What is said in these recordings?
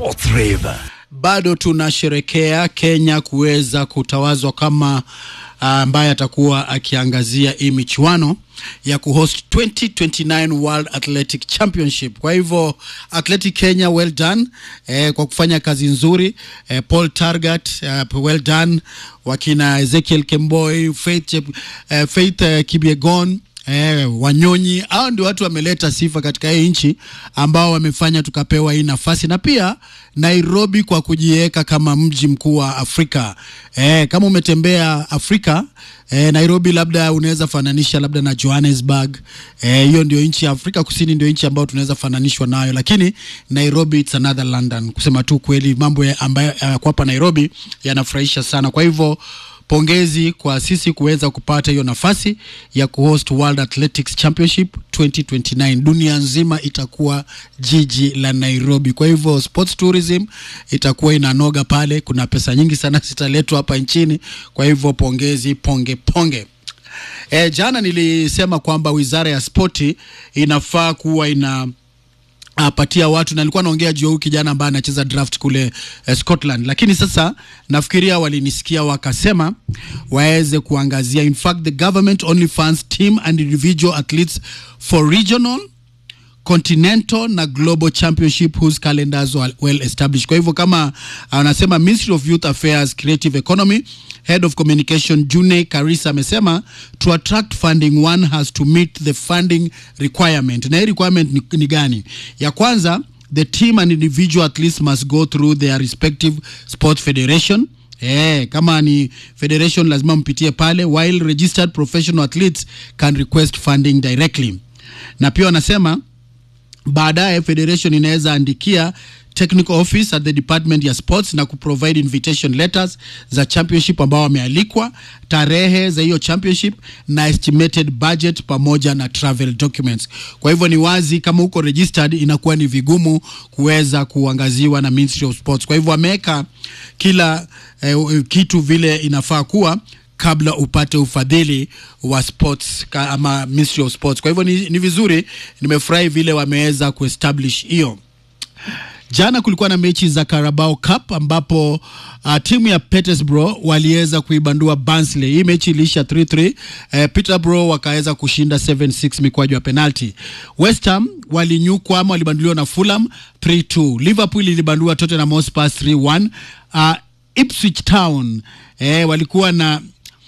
Sports Rave. bado tunasherekea Kenya kuweza kutawazwa kama ambaye atakuwa akiangazia hii michuano ya kuhost 2029 World Athletic Championship. Kwa hivyo Athletic Kenya, well done eh, kwa kufanya kazi nzuri eh, Paul Targat eh, well done, wakina Ezekiel Kemboi, Faith, Chep- eh, Faith eh, Kibiegon Eh, Wanyonyi hao ndio watu wameleta sifa katika hii nchi ambao wamefanya tukapewa hii nafasi, na pia Nairobi kwa kujiweka kama mji mkuu wa Afrika. Eh, kama umetembea Afrika eh, Nairobi labda unaweza fananisha labda na Johannesburg. Eh, hiyo ndio nchi ya Afrika Kusini, ndio nchi ambayo tunaweza fananishwa nayo, lakini Nairobi it's another London. Kusema tu kweli, mambo ya- ambayo yako hapa Nairobi yanafurahisha sana. Kwa hivyo pongezi kwa sisi kuweza kupata hiyo nafasi ya kuhost World Athletics Championship 2029. Dunia nzima itakuwa jiji la Nairobi. Kwa hivyo sports tourism itakuwa inanoga pale, kuna pesa nyingi sana zitaletwa hapa nchini. Kwa hivyo pongezi, ponge ponge. E, jana nilisema kwamba wizara ya spoti inafaa kuwa ina apatia watu na nilikuwa naongea juu ya huyu kijana ambaye anacheza draft kule eh, Scotland, lakini sasa nafikiria walinisikia wakasema waweze kuangazia. In fact the government only funds team and individual athletes for regional continental na global championship whose calendars are well established. Kwa hivyo kama anasema Ministry of Youth Affairs Creative Economy Head of Communication June Karisa amesema to attract funding one has to meet the funding requirement. Na hii requirement ni, ni gani? Ya kwanza the team and individual athletes must go through their respective sports federation Eh, kama ni federation lazima mpitie pale while registered professional athletes can request funding directly. Na pia wanasema baadaye federation inaweza andikia technical office at the department ya sports na kuprovide invitation letters za championship ambao wamealikwa tarehe za hiyo championship na estimated budget pamoja na travel documents kwa hivyo ni wazi kama uko registered inakuwa ni vigumu kuweza kuangaziwa na ministry of sports kwa hivyo wameweka kila eh, kitu vile inafaa kuwa kabla upate ufadhili wa sports ka- ama ministry of sports kwa hivyo ni, ni vizuri nimefurahi vile wameweza kuestablish hiyo jana kulikuwa na mechi za Carabao Cup ambapo uh, timu ya Peterborough waliweza kuibandua Barnsley. Hii mechi iliisha 3-3. Uh, Peterborough wakaweza kushinda 7-6 mikwaju ya penalti. West Ham walinyukwa ama walibanduliwa na Fulham 3-2. Liverpool ilibandua Tottenham Hotspur 3-1. Uh, Ipswich Town eh, walikuwa na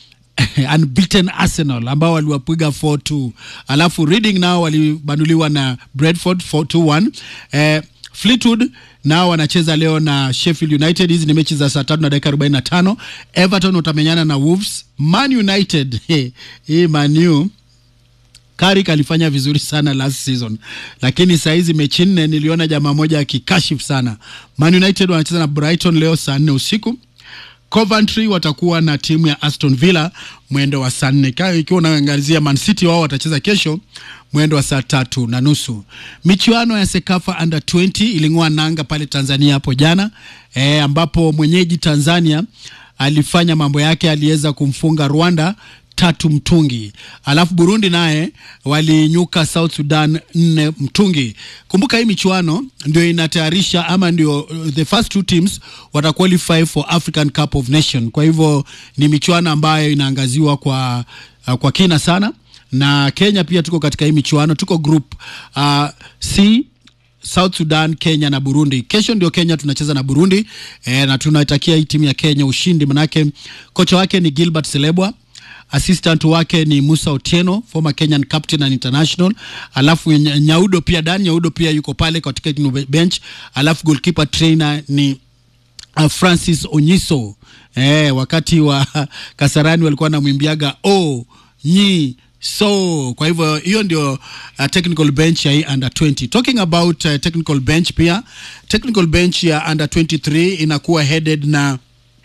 unbeaten Arsenal ambao waliwapiga 4-2. Alafu Reading nao walibanduliwa na Bradford 4-2-1. Eh, Fleetwood nao wanacheza leo na Sheffield United. Hizi ni mechi za saa tatu na dakika 45. Everton watamenyana na Wolves. Man United hii Man U Carrick alifanya vizuri sana last season, lakini saa hizi mechi nne niliona jamaa moja akikashifu sana. Man United wanacheza na Brighton leo saa nne usiku. Coventry watakuwa na timu ya Aston Villa mwendo wa saa nne. Ka- Ikiwa unaangazia Man City, wao watacheza kesho mwendo wa saa tatu na nusu. Michuano ya Sekafa under 20 iling'oa nanga pale Tanzania hapo jana e, ambapo mwenyeji Tanzania alifanya mambo yake, aliweza kumfunga Rwanda tatu mtungi. Alafu Burundi naye walinyuka South Sudan nne mtungi. Kumbuka hii michuano ndio inatayarisha ama ndio uh, the first two teams wata qualify for African Cup of Nation. Kwa hivyo ni michuano ambayo inaangaziwa kwa, uh, kwa kina sana na Kenya pia tuko katika hii michuano, tuko group uh, C South Sudan, Kenya na Burundi. Kesho ndio Kenya tunacheza na Burundi e, na tunaitakia hii timu ya Kenya ushindi, manake kocha wake ni Gilbert Selebwa assistant wake ni Musa Otieno former Kenyan captain and international, alafu Nya- Nyaudo pia Dan Nyaudo pia yuko pale katika bench, alafu goalkeeper trainer ni uh, Francis Onyiso eh, wakati wa Kasarani walikuwa wanamwimbiaga o nyi so kwa hivyo hiyo ndio uh, technical bench ya hii under 20 talking about uh, technical bench pia technical bench ya under 23 inakuwa headed na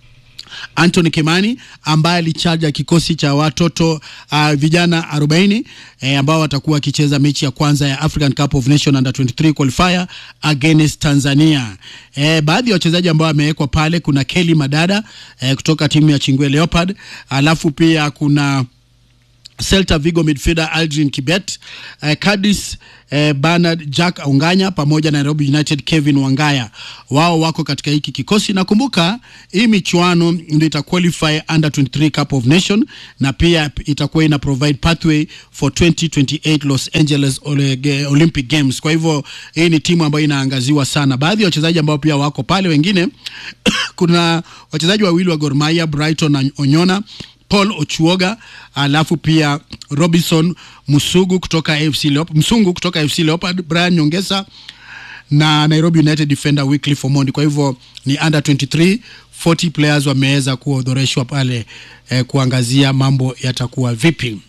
Anthony Kimani ambaye alichaja kikosi cha watoto uh, vijana 40 eh, ambao watakuwa wakicheza mechi ya kwanza ya African Cup of Nation under 23 qualifier against Tanzania. Eh, baadhi ya wachezaji ambao wamewekwa pale kuna Kelly Madada eh, kutoka timu ya Chingwe Leopard, alafu pia kuna Celta Vigo midfielder Aldrin Kibet, uh, Cadiz uh, Bernard Jack Onganya pamoja na Nairobi United Kevin Wangaya, wao wako katika hiki kikosi. Nakumbuka hii michuano ndio ita qualify under 23 Cup of Nation na pia itakuwa ina provide pathway for 2028 Los Angeles Olympic Games. Kwa hivyo hii ni timu ambayo inaangaziwa sana. Baadhi ya wachezaji ambao pia wako pale, wengine kuna wachezaji wawili wa Gor Mahia Brighton na Onyona Paul Ochuoga alafu pia Robinson Musugu kutoka AFC Leop, Msungu kutoka AFC Leopard, Brian Nyongesa na Nairobi United defender Wycliffe Omondi. Kwa hivyo ni under 23 40 players wameweza kuodhoreshwa pale eh, kuangazia mambo yatakuwa vipi.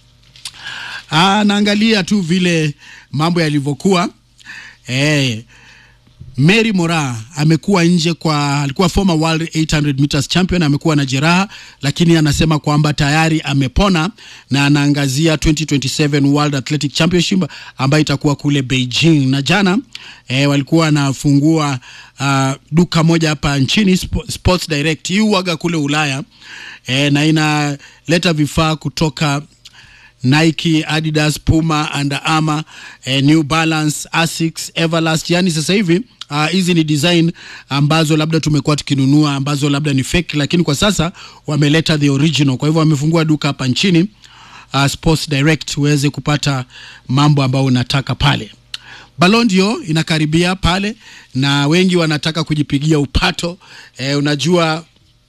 Ah, naangalia tu vile mambo yalivyokuwa eh, Mary Mora amekuwa nje kwa, alikuwa former world 800 meters champion, amekuwa na jeraha, lakini anasema kwamba tayari amepona na anaangazia 2027 World Athletic Championship ambayo itakuwa kule Beijing. Na jana eh, walikuwa wanafungua uh, duka moja hapa nchini Sports Direct, hii huaga kule Ulaya eh, na inaleta vifaa kutoka Nike, Adidas, Puma, Under Armour, eh, New Balance, Asics, Everlast. Yani sasa hivi hizi uh, ni design ambazo labda tumekuwa tukinunua ambazo labda ni fake, lakini kwa sasa wameleta the original. Kwa hivyo wamefungua duka hapa nchini uh, Sports Direct uweze kupata mambo ambayo unataka pale. Ballon d'Or inakaribia pale na wengi wanataka kujipigia upato eh, unajua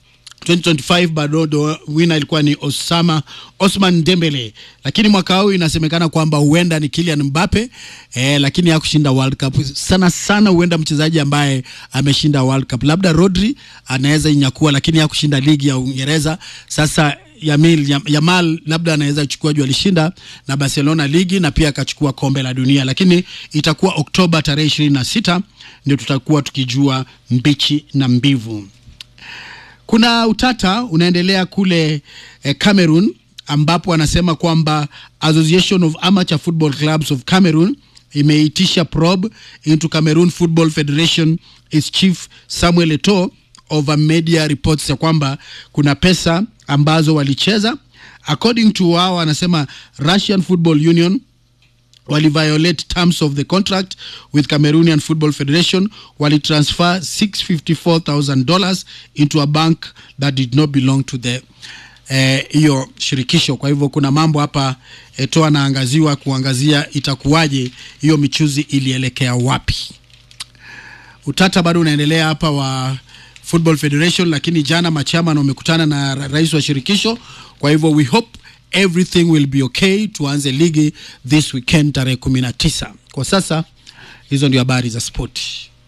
2025 Ballon d'Or winner ilikuwa ni Osama Osman Dembele, lakini mwaka huu inasemekana kwamba huenda ni Kylian Mbappe eh, lakini hakushinda World Cup. Sana sana huenda mchezaji ambaye ameshinda World Cup, labda Rodri anaweza inyakua, lakini hakushinda ligi ya Uingereza. Sasa Yamil, Yamal labda anaweza chukua juu alishinda na Barcelona ligi na pia akachukua kombe la dunia, lakini itakuwa Oktoba tarehe ishirini na sita ndio tutakuwa tukijua mbichi na mbivu. Kuna utata unaendelea kule eh, Cameroon ambapo anasema kwamba Association of Amateur Football Clubs of Cameroon imeitisha probe into Cameroon Football Federation its chief Samuel Eto'o over media reports ya kwamba kuna pesa ambazo walicheza. According to wao, anasema Russian Football Union waliviolate terms of the contract with Cameroonian Football Federation walitransfer $654,000 into a bank that did not belong to the hiyo eh, shirikisho. Kwa hivyo kuna mambo hapa Eto'o anaangaziwa kuangazia itakuwaje, hiyo michuzi ilielekea wapi. Utata bado unaendelea hapa wa Football Federation, lakini jana machairman wamekutana na rais wa shirikisho. Kwa hivyo we hope everything will be okay. Tuanze ligi this weekend tarehe 19. Kwa sasa hizo ndio habari za sport.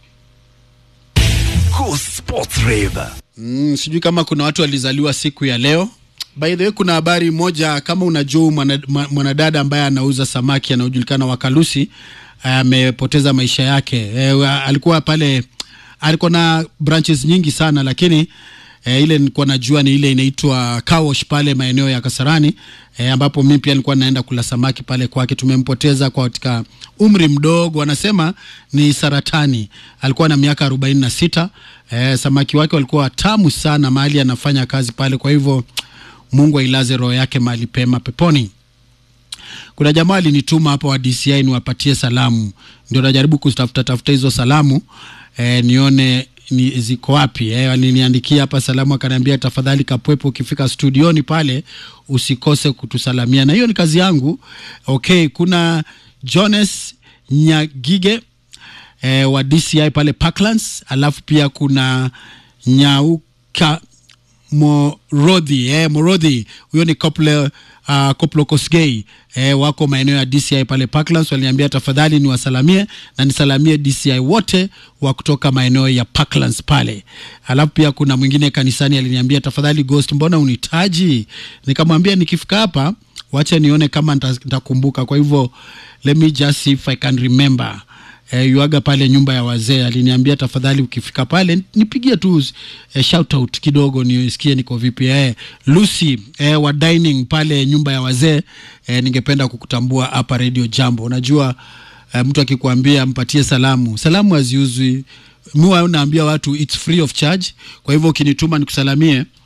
Cool Sports Rave. Mm, sijui kama kuna watu walizaliwa siku ya leo. By the way, kuna habari moja kama unajua mwanadada ambaye anauza samaki anaojulikana Wakalusi amepoteza maisha yake. E, alikuwa pale alikuwa na branches nyingi sana lakini E, ile nilikuwa najua ni ile inaitwa Kawosh pale maeneo ya Kasarani e, ambapo mimi pia nilikuwa naenda kula samaki pale kwake. Tumempoteza kwa katika umri mdogo, anasema ni saratani. Alikuwa na miaka arobaini na sita. E, samaki wake walikuwa tamu sana mahali anafanya kazi pale. Kwa hivyo Mungu ailaze roho yake mahali pema peponi. Kuna jamaa alinituma hapo wa DCI niwapatie salamu, ndio najaribu kutafuta tafuta hizo salamu e, nione ni ziko wapi eh? Aliniandikia hapa salamu, akaniambia tafadhali Kapwepo, ukifika studioni pale usikose kutusalamia, na hiyo ni kazi yangu. Okay, kuna Jones Nyagige eh, wa DCI pale Parklands, alafu pia kuna Nyauka Morodhi eh, Morodhi huyo ni couple uh, Koplo Kosgei eh, wako maeneo ya DCI pale Parklands. Waliniambia tafadhali niwasalamie na nisalamie DCI wote wa kutoka maeneo ya Parklands pale. Alafu pia kuna mwingine kanisani aliniambia tafadhali Ghost, mbona unitaji? Nikamwambia nikifika hapa wacha nione kama nitakumbuka. Kwa hivyo let me just see if I can remember. Eh, yuaga pale nyumba ya wazee aliniambia tafadhali ukifika pale nipigie tu eh, shout out kidogo nisikie niko vipi. Eh, Lucy eh, wa dining pale nyumba ya wazee eh, ningependa kukutambua hapa Radio Jambo. Unajua eh, mtu akikwambia mpatie salamu, salamu haziuzwi. Mimi naambia watu it's free of charge. Kwa hivyo ukinituma nikusalamie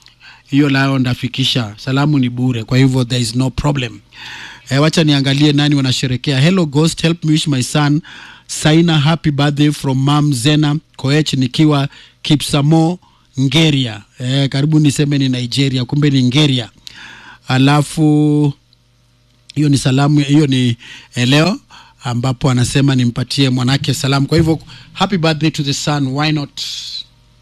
hiyo nayo ndafikisha salamu ni bure kwa hivyo there is no problem e, wacha niangalie nani wanasherekea hello ghost help me wish my son saina happy birthday from mam zena koech nikiwa kipsamo ngeria e, karibu niseme ni nigeria kumbe ni ngeria alafu hiyo ni salamu hiyo ni eh, leo ambapo anasema nimpatie mwanake salamu kwa hivyo happy birthday to the son why not